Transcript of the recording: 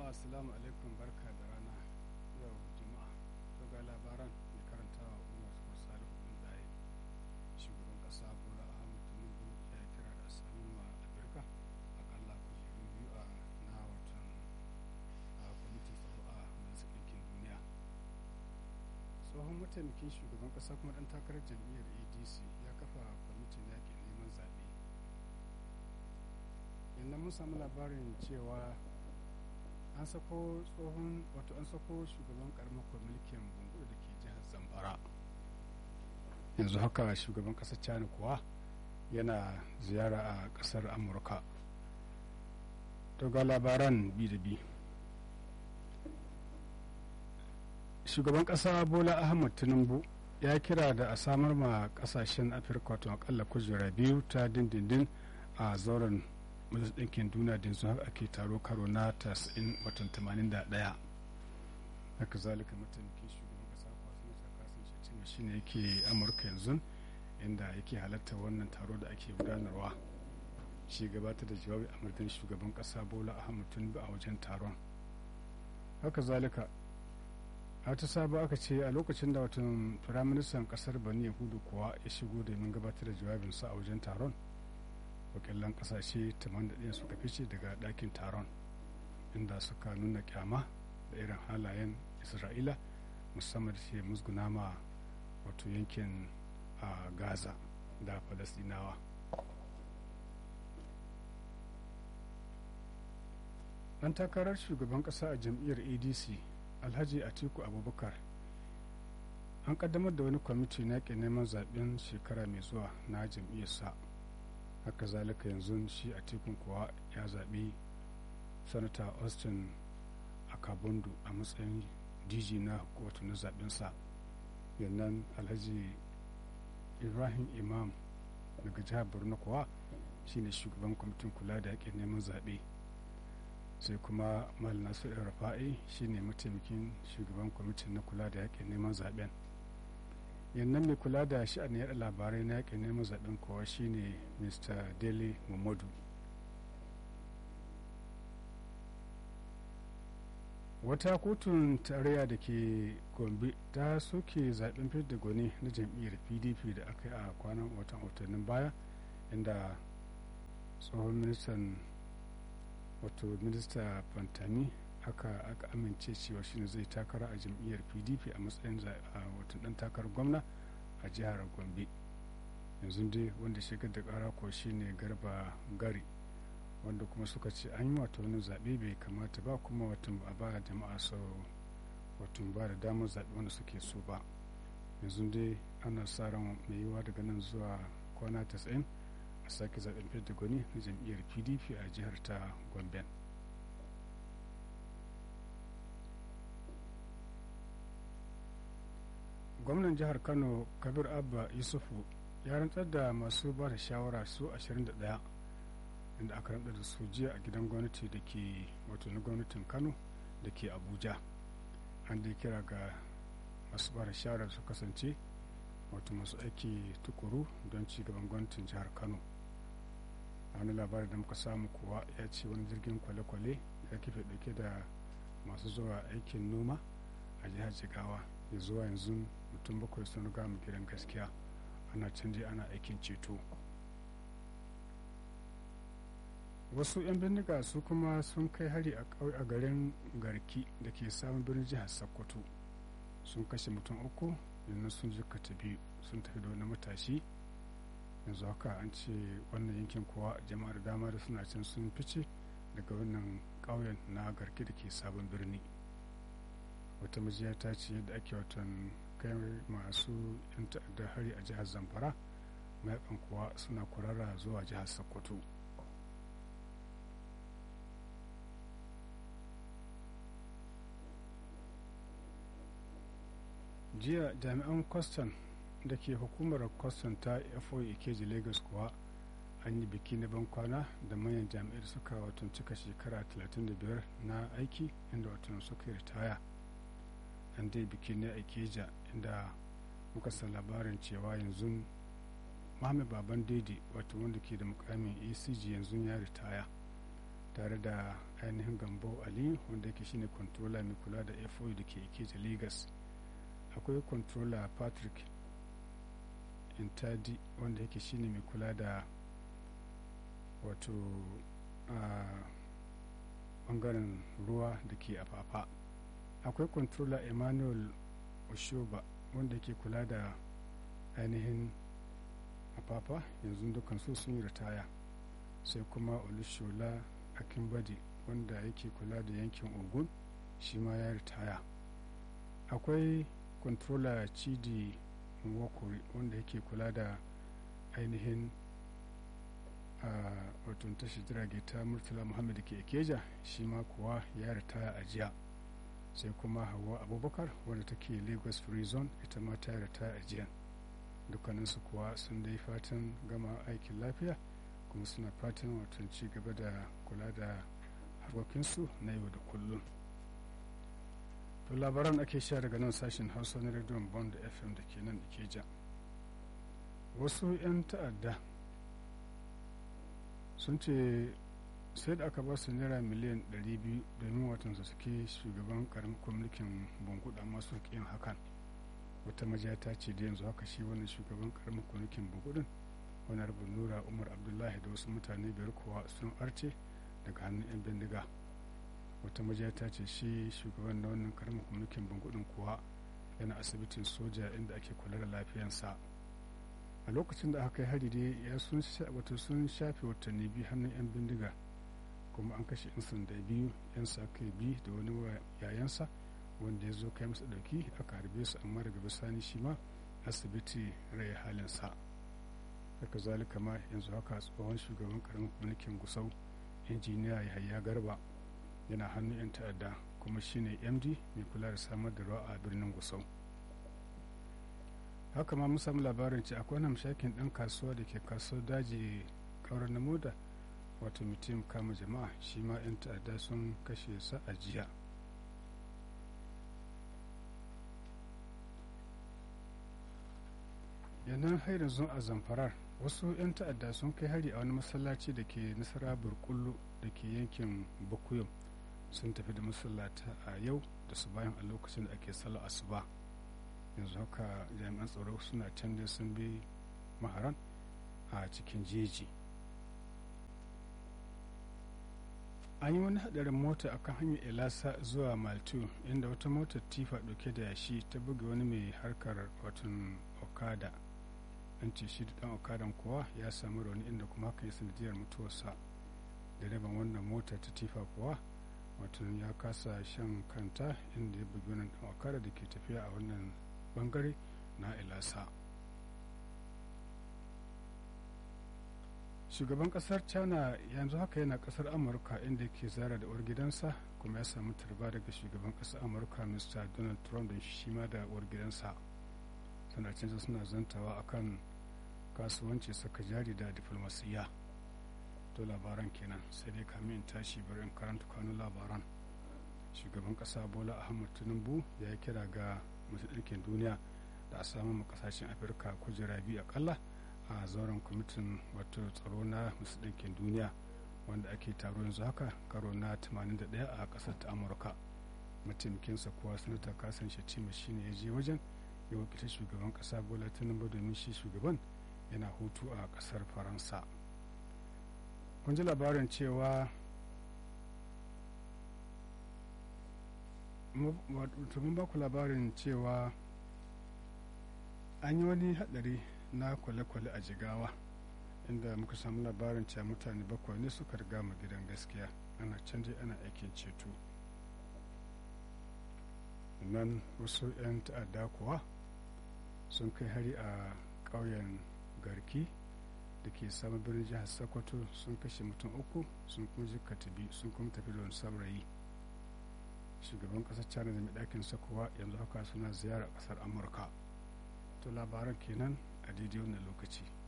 assalamu alaikum barka da rana yau juma'a to ga labaran mai karantawa umar ko salihu bin daye shugaban kasa bola ahmed tinubu ya kira da samun ma afirka akalla kujeru biyu a na watan a kwamitin tsaro a majalisar ɗinkin duniya tsohon mataimakin shugaban kasa kuma ɗan takarar jam'iyyar adc ya kafa kwamitin yaƙin neman zaɓe yanzu mun samu labarin cewa an sako tsohon wato an sako shugaban karamar mulkin bungur da ke jihar zamfara yanzu haka shugaban kasar china kuwa yana ziyara a kasar amurka to ga labaran bi da bi shugaban kasa bola ahmad tinubu ya kira da a samar ma kasashen afirka wato akalla kujera biyu ta dindindin a zauren majalisar ɗinkin duniya da yanzu haka ake taro karo na 90 watan 81 haka zalika mataimakin shugaban kasa kwasu na kasan shacin shi ne yake amurka yanzu inda yake halatta wannan taro da ake gudanarwa shi gabata da jawabi a madadin shugaban kasa bola ahmad tinubu a wajen taron haka zalika a ta saba aka ce a lokacin da watan firaministan kasar bani yahudu kuwa ya shigo domin gabatar da jawabinsa a wajen taron wakilan kasashe 81 suka fice daga ɗakin taron inda suka nuna kyama da irin halayen isra'ila musamman da ke musguna ma wato yankin a gaza da falasdinawa ɗan takarar shugaban ƙasa a jam'iyyar adc alhaji atiku abubakar an kaddamar da wani kwamiti na neman zaben shekara mai zuwa na jam'iyyarsa haka zalika yanzu shi a tekun kuwa ya zaɓi sanata austin akabundu a matsayin dj na wato na zaɓensa yannan alhaji ibrahim imam daga jihar borno kuwa shine shugaban kwamitin kula da yaƙin neman zaɓe sai kuma mal nasu rafa'i shine mataimakin shugaban kwamitin na kula da yaƙin neman zaɓen yannan mai kula da sha'anin yada labarai na yakin neman zaben kowa shine mr dele mamadu wata kotun tarayya da ke gombe ta soke zaben fidda gwani na jam'iyyar pdp da aka yi a kwanan watan watannin baya inda tsohon ministan wato minista fantami aka aka amince cewa shine zai takara a jam'iyyar pdp a matsayin watan dan takarar gwamna a jihar gombe yanzu dai wanda shigar da kara ko shine garba gari wanda kuma suka ce an yi wato wani zaɓe bai kamata ba kuma watan a ba jama'a so watan ba da damar zaɓe wanda suke so ba yanzu dai ana sa ran mai yiwa daga nan zuwa kwana 90 a sake zaɓen fidda gwani na jam'iyyar pdp a jihar ta gombe gwamnan jihar kano kabir abba yusufu ya rantsar da masu ba da shawara su 21 inda aka rantsar da su jiya a gidan gwamnati da ke wato na gwamnatin kano da ke abuja an da kira ga masu ba da shawara su kasance wato masu aiki tukuru don ci gaban gwamnatin jihar kano a wani labari da muka samu kuwa ya ce wani jirgin kwale-kwale ya kife dauke da masu zuwa aikin noma a jihar jigawa ya zuwa yanzu mutum bakwai sun riga mu gidan gaskiya ana canje ana aikin ceto wasu 'yan bindiga su kuma sun kai hari a garin garki da ke samun birnin jihar sokoto sun kashe mutum uku yanzu sun jikata biyu sun tafi da wani matashi yanzu haka an ce wannan yankin kuwa jama'ar dama da suna can sun fice daga wannan ƙauyen na garki da ke sabon birni wata majiya ta ce yadda ake watan kai masu yan ta'addar hari a jihar zamfara mayakan kuwa suna kurara zuwa jihar sokoto jiya jami'an kwastan da ke hukumar kwastan ta fo ikeji lagos kuwa an yi biki na bankwana da manyan jami'ai suka watan cika shekara 35 na aiki inda watan suka ritaya an dai biki ne a keja inda muka san labarin cewa yanzu Muhammad Baban Daidai wato wanda ke da mukamin ACG yanzu ya ritaya tare da ainihin gambo ali wanda yake shine controller mai kula da fo da ke ikeja lagos akwai controller patrick intadi wanda yake shine mai kula da wato a bangaren ruwa da ke afafa akwai controller emmanuel oshoba wanda yake kula da ainihin afafa yanzu dukkan su sun yi ritaya sai kuma olushola akinbadi wanda yake kula da yankin ogun shi ma ya ritaya akwai controller chidi nwokuri wanda yake kula da ainihin a watan tashi jirage ta murtala muhammad ke keja shi ma kuwa ya ritaya a jiya sai kuma hawa abubakar wanda take lagos free zone ita ma ta ritaya a jiya dukkaninsu kuwa sun dai fatan gama aikin lafiya kuma suna fatan watan ci gaba da kula da harkokinsu na yau da kullum to labaran ake sha daga nan sashen hausa na rediyon bond fm da ke nan ikeja wasu 'yan ta'adda sun ce sai da aka ba su naira miliyan 200 domin watan su suke shugaban karamin kwamitin bunkuda masu yin hakan wata majiya ta ce da yanzu haka shi wannan shugaban karamin kwamitin bunkudin wani rabin nura umar abdullahi da wasu mutane biyar kuwa sun arce daga hannun 'yan bindiga wata majiya ta ce shi shugaban na wannan karamin kwamitin bunkudin kuwa yana asibitin soja inda ake kula da lafiyansa a lokacin da aka kai hari dai ya sun wato sun shafe watanni biyu hannun 'yan bindiga kuma an kashe 'yan sanda biyu 'yan sa kai biyu da wani yayansa wanda ya zo kai masa dauki aka harbe su amma daga bisani shi ma asibiti rai halinsa haka zalika ma yanzu haka tsohon shugaban karamin mulkin gusau injiniya yahaya garba yana hannun 'yan ta'adda kuma shine md mai kula da samar da ruwa a birnin gusau haka ma mun samu labarin ce akwai hamshakin ɗan kasuwa da ke kasuwar daji kaurar na moda wato mutum kama jama'a shi ma 'yan ta'adda sun kashe sa a jiya yanan har yanzu a zamfarar wasu 'yan ta'adda sun kai hari a wani masallaci da ke nasara burkullu da ke yankin bakuyum sun tafi da masallata a yau da su bayan a lokacin da ake sallar asuba yanzu haka jami'an tsaro suna can da sun bi maharan a cikin jeji an yi wani hadarin mota akan hanyar elasa zuwa maltu inda wata motar tifa dauke da yashi ta buga wani mai harkar watan okada an ce shi da dan okadan kuwa ya samu rauni inda kuma haka ya sanadiyar mutuwarsa direban wannan mota ta tifa kuwa watan ya kasa shan kanta inda ya bugi wannan dan okada da ke tafiya a wannan bangare na ilasa shugaban kasar china yanzu haka yana kasar amurka inda ke zara da uwar gidansa kuma ya samu tarba daga shugaban kasar amurka mr donald trump da shi ma da uwar gidansa suna canza suna zantawa akan kasuwanci saka jari da diflomasiyya to labaran kenan sai dai kamin in tashi bari in karanta kanun labaran shugaban kasa bola ahmad tinubu ya kira ga masu ɗinkin duniya da a samu kasashen afirka kujera biyu akalla a zauren kwamitin wato tsaro na masu ɗinkin duniya wanda ake taro yanzu haka karo na 81 a ƙasar ta amurka mataimakinsa kuwa sanata kasan shatima shine ya je wajen ya wakilta shugaban ƙasa bola tinubu domin shi shugaban yana hutu a ƙasar faransa kun ji labarin cewa mun ba ku labarin cewa an yi wani hadari na kwale-kwale a jigawa inda muka samu labarin cewa mutane bakwai ne suka riga mu gidan gaskiya ana canje ana aikin ceto nan wasu 'yan ta'adda kuwa sun kai hari a ƙauyen garki da ke samun birnin jihar sokoto sun kashe mutum uku sun kuma jikata biyu sun kuma tafi da wani saurayi shugaban kasar china da mai ɗakin sakowa yanzu haka suna ziyara ƙasar amurka to labaran kenan a daidai wannan lokaci